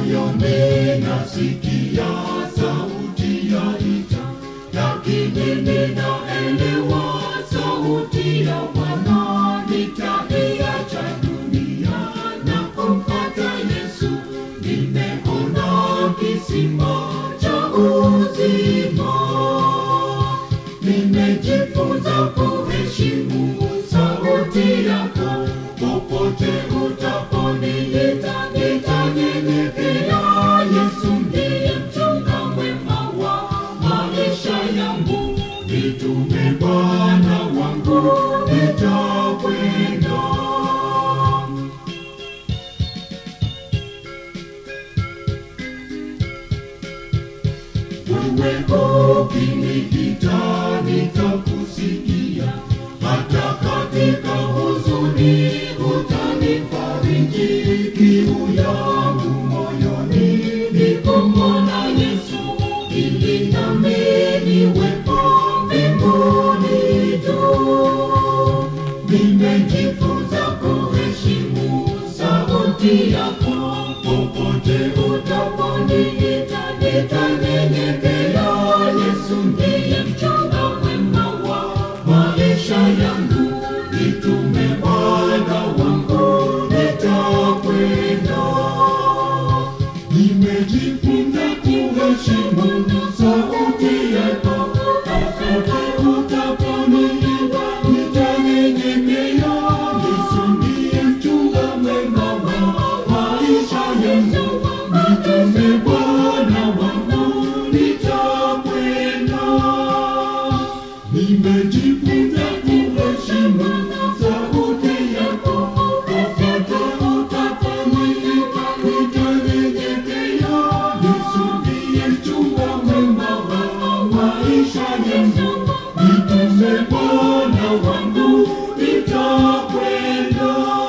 moyoni nasikia sauti ya ita, lakini ninaelewa sauti ya Bwana. Nitaiacha dunia na kumfuata Yesu. Nimeona kisima cha uzima, nimejifunza kuheshimu sauti yako. Popote utaponiita nitanyenyekea. Yesu ndiye mchunga mwema wa maisha yangu. Nitume Bwana wangu, nitakwenda. Wewe ukiniita nitakusikia, hata katika huzuni utanifariji. Kiu yangu moyoni ni kumwona Yesu, ili nami niwepo mbinguni juu. Nimejifunza kuheshimu sauti yako, popote utaponiita nitanyenyekea. Yesu ndiye mchunga mwema wa maisha yangu, nitume Bwana wangu, nitakwenda. Nimejifunza kuheshimu sauti yako, popote utaponiita nitanyenyekea. Yesu ndiye mchunga mwema wa maisha yangu, nitume Bwana wangu, nitakwenda. Nimejifunza kuheshimu sauti yako, popote utaponiita nitanyenyekea. Yesu ndiye mchunga mwema wa maisha yangu, nitume Bwana wangu, nitakwenda.